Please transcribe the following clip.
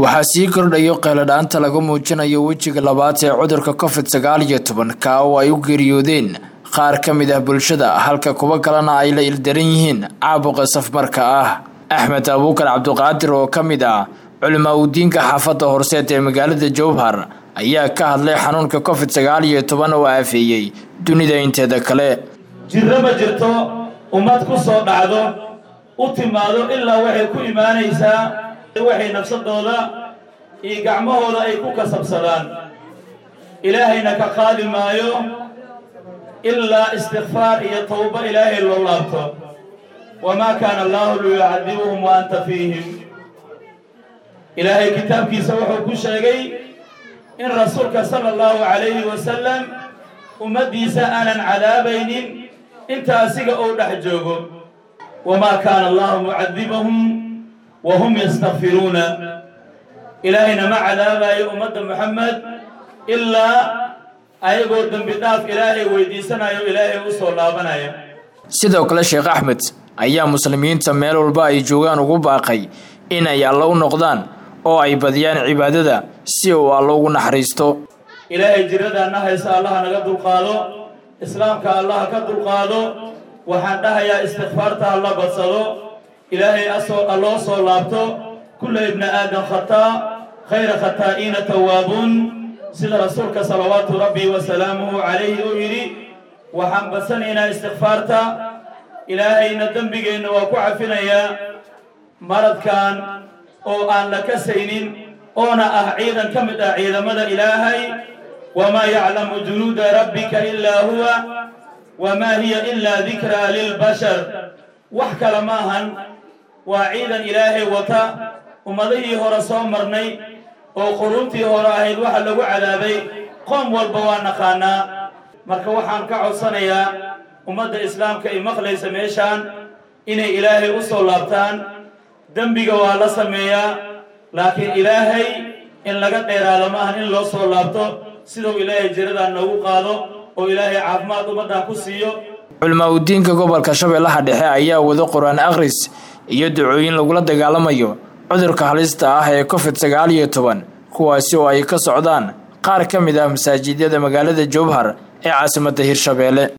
waxaa sii kordhayo qeeladhaanta laga muujinayo wejiga labaad ee cudurka covid sagaal iyo toban kaa oo ay u geeriyoodeen qaar ka mid ah bulshada halka kuwo kalena ay la ildaran yihiin caabuqa safmarka ah axmed abuukar cabdiqaadir oo ka mid ah culimaa udiinka xaafadda horseed ee magaalada jowhar ayaa ka hadlay xanuunka covid sagaal iyo toban oo aafeeyey dunida inteeda kale jirro ma jirto ummad ku soo dhacdo u timaado ilaa waxay ku imaanaysaa waxay nafsadooda iyo gacmahooda ay ku kasabsadaan ilaahayna ka qaadi maayo ilaa istikfaar iyo tawbo ilaahay loo laabto wamaa kaana allaahu liyucadibuhum wa anta fiihim ilaahay kitaabkiisa wuxuu ku sheegay in rasuulka sala allahu calayhi wasalam ummaddiisa aanan cadaabaynin inta asiga uu dhex joogo wamaa kaana allahu mucadibahum wa hum yastakfiruuna ilaahayna ma cadaabayo ummadda moxamed ilaa ayagoo dembi dhaaf ilaahay weydiisanayo ilaahay u soo laabanaya sidoo kale sheekh axmed ayaa muslimiinta meel walba ay joogaan ugu baaqay in ay alla u noqdaan oo ay badiyaan cibaadada si uu alla ugu naxariisto ilaahay jiradaana haysa allaha naga dulqaado islaamka allaha ka dulqaado waxaan dhahayaa istikfaarta ha la badsado ilaahay asoo alloo soo laabto kulla ibna aadam khataa khayra khataa'iina tawaabuun sida rasuulka salawaatu rabbi wa salaamuhu calayhi uu yidhi waxaan badsanaynaa istikfaarta ilaahayna dembigeenna waa ku cafinayaa maradkan oo aan la kasaynin oona ah ciidan ka mid ah ciidamada ilaahay wamaa yaclamu junuuda rabbika ilaa huwa wamaa hiya ilaa dikraa lilbashar wax kale ma ahan waa ciidan ilaahay wata ummadihii hore soo marnay oo quruuntii hore ahayd waxa lagu cadaabay qoom walba waa naqaanaa marka waxaan ka codsanayaa ummadda islaamka ay maqlaysa meeshaan inay ilaahay u soo laabtaan dembiga waa la sameeyaa laakiin ilaahay in laga dheeraado ma ahan in loo soo laabto siduu ilaahay jiradaan noogu qaado oo ilaahay caafimaad ummaddan ku siiyo culimaa udiinka gobolka shabeellaha dhexe ayaa wado qur-aan akhris iyo ducooyin lagula dagaalamayo cudurka halista ah ee covid sagaal iyo toban kuwaasi oo ay ka socdaan qaar ka mid ah masaajidyada magaalada jowhar ee caasimadda hirshabeelle